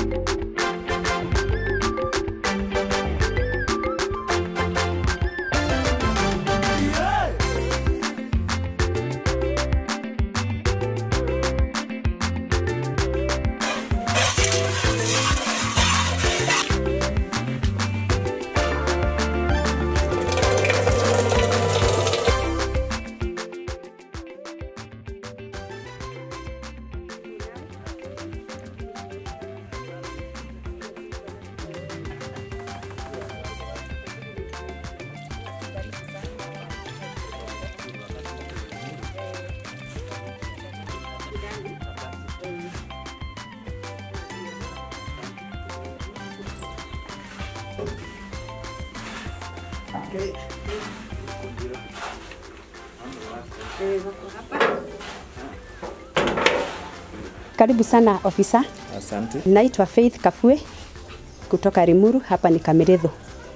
Karibu sana ofisa. Asante. Naitwa Faith Kafue kutoka Rimuru, hapa ni Kameretho.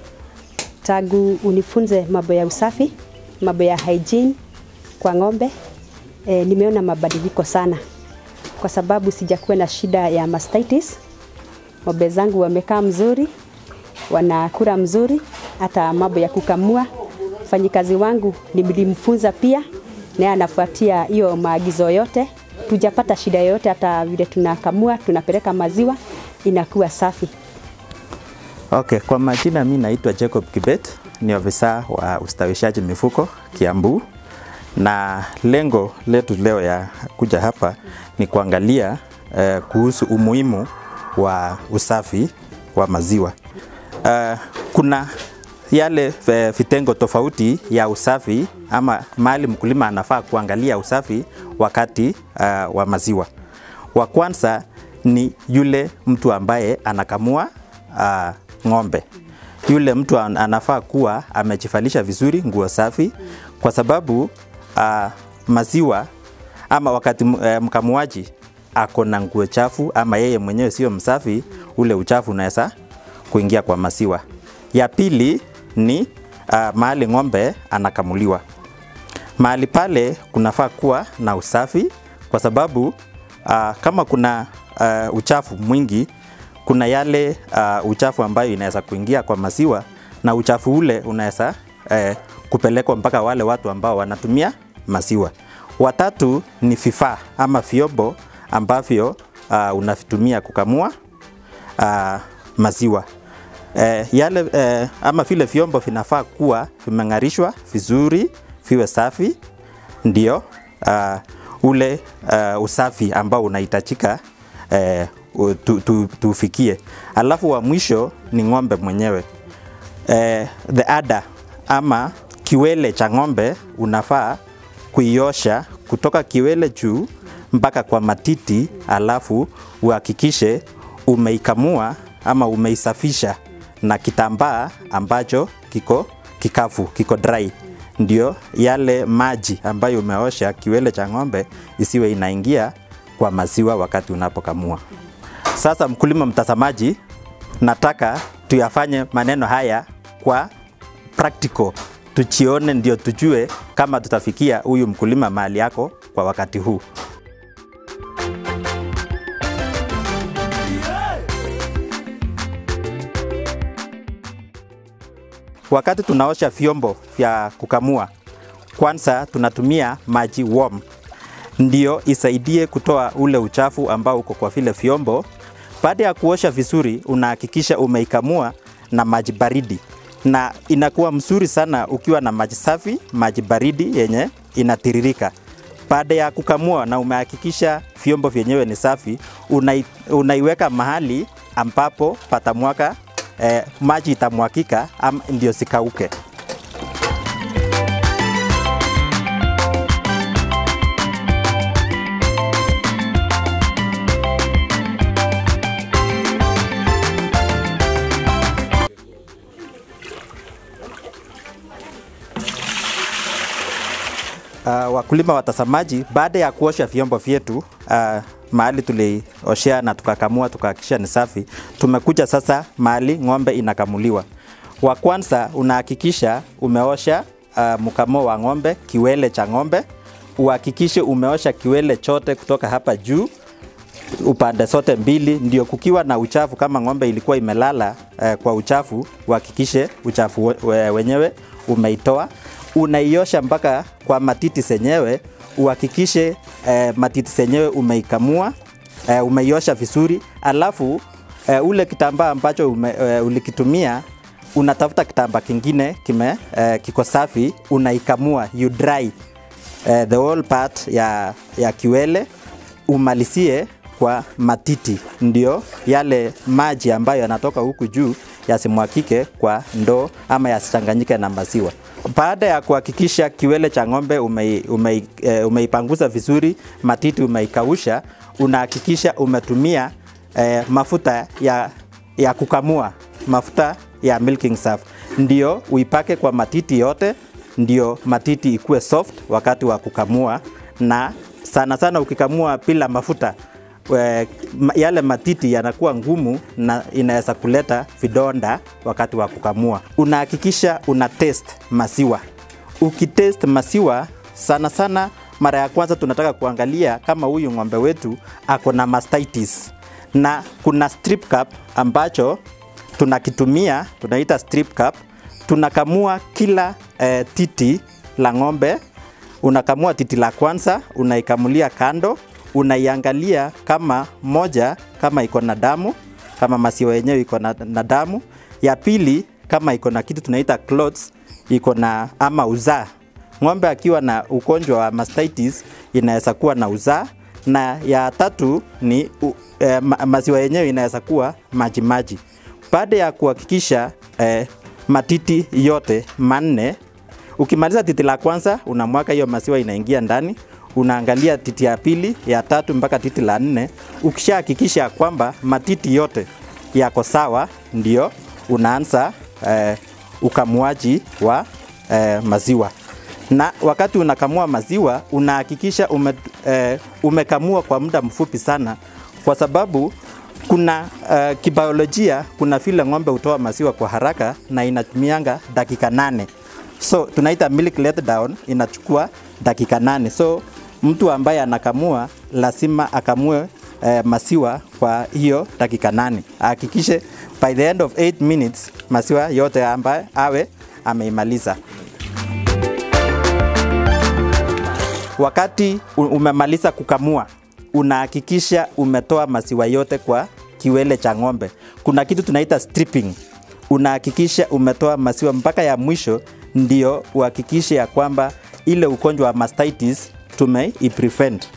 Tangu unifunze mambo ya usafi, mambo ya hygiene kwa ng'ombe, e, nimeona mabadiliko sana, kwa sababu sijakuwa na shida ya mastitis. Ng'ombe zangu wamekaa mzuri, wanakula mzuri, hata mambo ya kukamua. Mfanyikazi wangu nilimfunza pia, naye anafuatia hiyo maagizo yote. Tujapata shida yoyote, hata vile tunakamua, tunapeleka maziwa inakuwa safi. Okay, kwa majina mi naitwa Jacob Kibet, ni ofisa wa ustawishaji mifugo Kiambu, na lengo letu leo ya kuja hapa ni kuangalia eh, kuhusu umuhimu wa usafi wa maziwa. Uh, kuna yale eh, vitengo tofauti ya usafi ama mahali mkulima anafaa kuangalia usafi wakati uh, wa maziwa. Wa kwanza ni yule mtu ambaye anakamua uh, ng'ombe. Yule mtu an- anafaa kuwa amejivalisha vizuri nguo safi, kwa sababu uh, maziwa ama wakati m- eh, mkamuaji ako na nguo chafu ama yeye mwenyewe sio msafi, ule uchafu unaweza kuingia kwa maziwa. Ya pili ni uh, mahali ng'ombe anakamuliwa. Mahali pale kunafaa kuwa na usafi kwa sababu uh, kama kuna uh, uchafu mwingi, kuna yale uh, uchafu ambayo inaweza kuingia kwa maziwa na uchafu ule unaweza uh, kupelekwa mpaka wale watu ambao wanatumia maziwa. Watatu ni vifaa ama vyombo ambavyo uh, unavitumia kukamua uh, maziwa. Eh, yale eh, ama vile vyombo vinafaa kuwa vimeng'arishwa vizuri, viwe safi, ndio uh, ule uh, usafi ambao unahitajika eh, u- tu, tu, tufikie. Alafu wa mwisho ni ng'ombe mwenyewe eh, the ada ama kiwele cha ng'ombe unafaa kuiosha kutoka kiwele juu mpaka kwa matiti, alafu uhakikishe umeikamua ama umeisafisha na kitambaa ambacho kiko kikavu, kiko dry, ndio yale maji ambayo umeosha kiwele cha ng'ombe isiwe inaingia kwa maziwa wakati unapokamua. Sasa mkulima mtazamaji, nataka tuyafanye maneno haya kwa practical, tuchione ndio tujue kama tutafikia huyu mkulima mahali yako kwa wakati huu. Wakati tunaosha vyombo vya kukamua, kwanza tunatumia maji warm ndio isaidie kutoa ule uchafu ambao uko kwa vile vyombo. Baada ya kuosha vizuri, unahakikisha umeikamua na maji baridi, na inakuwa mzuri sana ukiwa na maji safi, maji baridi yenye inatiririka. Baada ya kukamua na umehakikisha vyombo vyenyewe ni safi, unai, unaiweka mahali ambapo patamwaka eh, maji itamwakika am, ndio sikauke. Uh, wakulima watazamaji, baada ya kuosha vyombo vyetu uh, mahali tulioshea na tukakamua tukahakikisha ni safi, tumekuja sasa mahali ng'ombe inakamuliwa. Wa kwanza unahakikisha umeosha uh, mkamo wa ng'ombe, kiwele cha ng'ombe, uhakikishe umeosha kiwele chote kutoka hapa juu upande zote mbili, ndio kukiwa na uchafu. Kama ng'ombe ilikuwa imelala eh, kwa uchafu, uhakikishe uchafu we- we- wenyewe umeitoa. Unaiosha mpaka kwa matiti zenyewe, uhakikishe eh, matiti zenyewe umeikamua eh, umeiosha vizuri, alafu eh, ule kitambaa ambacho ume, eh, ulikitumia unatafuta kitambaa kingine kime eh, kiko safi, unaikamua you dry eh, the whole part ya, ya kiwele umalizie kwa matiti, ndio yale maji ambayo yanatoka huku juu yasimwakike kwa ndoo ama yasichanganyike na maziwa. Baada ya kuhakikisha kiwele cha ng'ombe umei, umei, eh, umeipanguza vizuri, matiti umeikausha, unahakikisha umetumia eh, mafuta ya, ya kukamua, mafuta ya milking surf, ndio uipake kwa matiti yote, ndio matiti ikuwe soft wakati wa kukamua, na sana sana ukikamua bila mafuta we, ma- yale matiti yanakuwa ngumu na inaweza kuleta vidonda wakati wa kukamua. Unahakikisha una test maziwa. Ukitest maziwa sana sana, mara ya kwanza tunataka kuangalia kama huyu ng'ombe wetu ako na mastitis, na kuna strip cup ambacho tunakitumia, tunaita strip cup. Tunakamua kila eh, titi la ng'ombe unakamua titi la kwanza, unaikamulia kando, unaiangalia kama moja kama iko na damu, kama maziwa yenyewe iko na, na damu. Ya pili kama iko na kitu tunaita clots, iko na ama uzaa. Ng'ombe akiwa na ugonjwa wa mastitis inaweza kuwa na uzaa, na ya tatu ni u, eh, ma, maziwa yenyewe inaweza kuwa maji maji. Baada ya kuhakikisha eh, matiti yote manne Ukimaliza titi la kwanza unamwaka hiyo maziwa inaingia ndani, unaangalia titi ya pili, ya tatu mpaka titi la nne. Ukishahakikisha kwamba matiti yote yako sawa, ndio unaanza eh, ukamuaji wa eh, maziwa. Na wakati unakamua maziwa unahakikisha ume, eh, umekamua kwa muda mfupi sana, kwa sababu kuna uh, kibiolojia, kuna vile ng'ombe hutoa maziwa kwa haraka na inatumianga dakika nane so tunaita milk letdown inachukua dakika nane so mtu ambaye anakamua lazima akamue eh, maziwa kwa hiyo dakika nane ahakikishe by the end of 8 minutes maziwa yote ambaye awe ameimaliza wakati u- umemaliza kukamua unahakikisha umetoa maziwa yote kwa kiwele cha ng'ombe kuna kitu tunaita stripping unahakikisha umetoa maziwa mpaka ya mwisho ndio uhakikishe ya kwamba ile ugonjwa wa mastitis tumeiprevent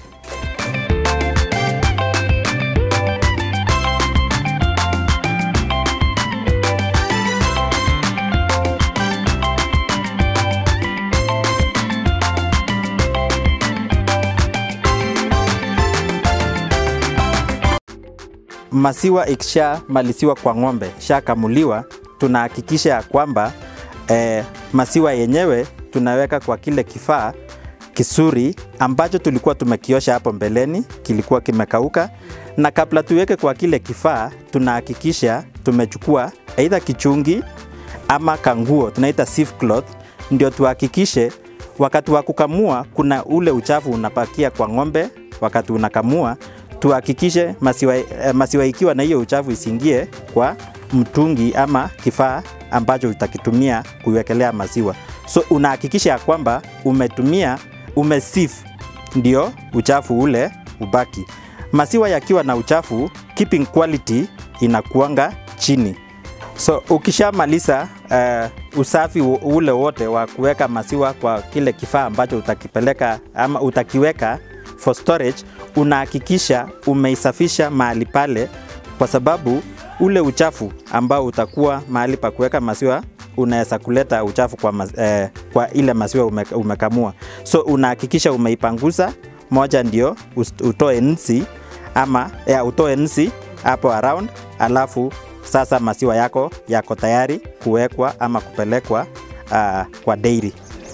maziwa ikishamaliziwa kwa ng'ombe shakamuliwa, tunahakikisha ya kwamba eh, maziwa yenyewe tunaweka kwa kile kifaa kisuri ambacho tulikuwa tumekiosha hapo mbeleni, kilikuwa kimekauka, na kabla tuweke kwa kile kifaa, tunahakikisha tumechukua aidha kichungi ama kanguo tunaita sieve cloth, ndio tuhakikishe wakati wa kukamua kuna ule uchafu unapakia kwa ng'ombe wakati unakamua, tuhakikishe maziwa, eh, maziwa ikiwa na hiyo uchafu isiingie kwa mtungi ama kifaa ambacho utakitumia kuiwekelea maziwa. So unahakikisha ya kwamba umetumia umesieve, ndio uchafu ule ubaki. Maziwa yakiwa na uchafu, keeping quality inakuanga chini. So ukishamaliza uh, usafi u- ule wote wa kuweka maziwa kwa kile kifaa ambacho utakipeleka ama utakiweka for storage, unahakikisha umeisafisha mahali pale, kwa sababu ule uchafu ambao utakuwa mahali pa kuweka maziwa unaweza kuleta uchafu kwa, maz, eh, kwa ile maziwa ume, umekamua. So unahakikisha umeipanguza moja, ndio us- utoe nsi ama ya, utoe nsi hapo around, alafu sasa maziwa yako yako tayari kuwekwa ama kupelekwa uh, kwa dairy.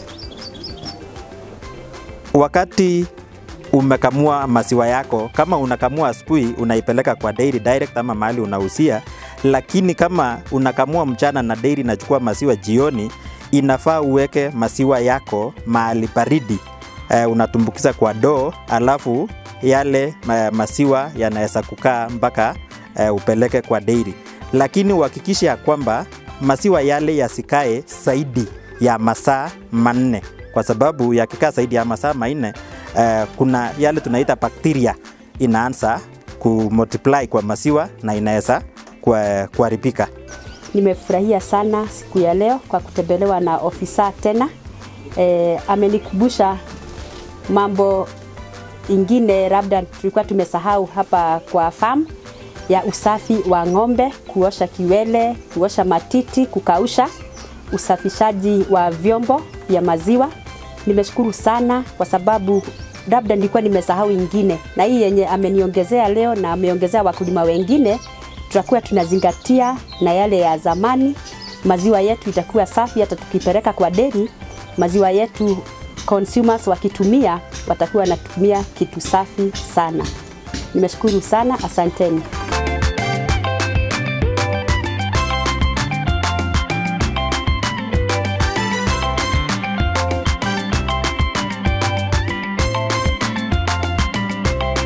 Wakati umekamua maziwa yako, kama unakamua asubuhi unaipeleka kwa dairy direct ama mahali unahusia, lakini kama unakamua mchana na dairy inachukua maziwa jioni, inafaa uweke maziwa yako mahali baridi. Eh, unatumbukiza kwa doo, alafu yale ma, masiwa yanaweza kukaa mpaka uh, upeleke kwa dairy, lakini uhakikishe ya kwamba masiwa yale yasikae zaidi ya masaa manne, kwa sababu yakikaa zaidi ya masaa manne uh, kuna yale tunaita bakteria inaanza kumultiply kwa masiwa na inaweza kuharibika. Nimefurahia sana siku ya leo kwa kutembelewa na ofisa tena. E, amenikumbusha mambo ingine labda tulikuwa tumesahau hapa kwa farm ya usafi wa ng'ombe, kuosha kiwele, kuosha matiti, kukausha, usafishaji wa vyombo vya maziwa. Nimeshukuru sana kwa sababu labda nilikuwa nimesahau ingine, na hii yenye ameniongezea leo na ameongezea wakulima wengine, tutakuwa tunazingatia na yale ya zamani. Maziwa yetu itakuwa safi, hata tukipeleka kwa deri, maziwa yetu consumers wakitumia watakuwa wanatumia kitu safi sana. Nimeshukuru sana, asanteni.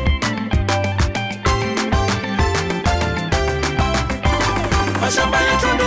mashamba yetu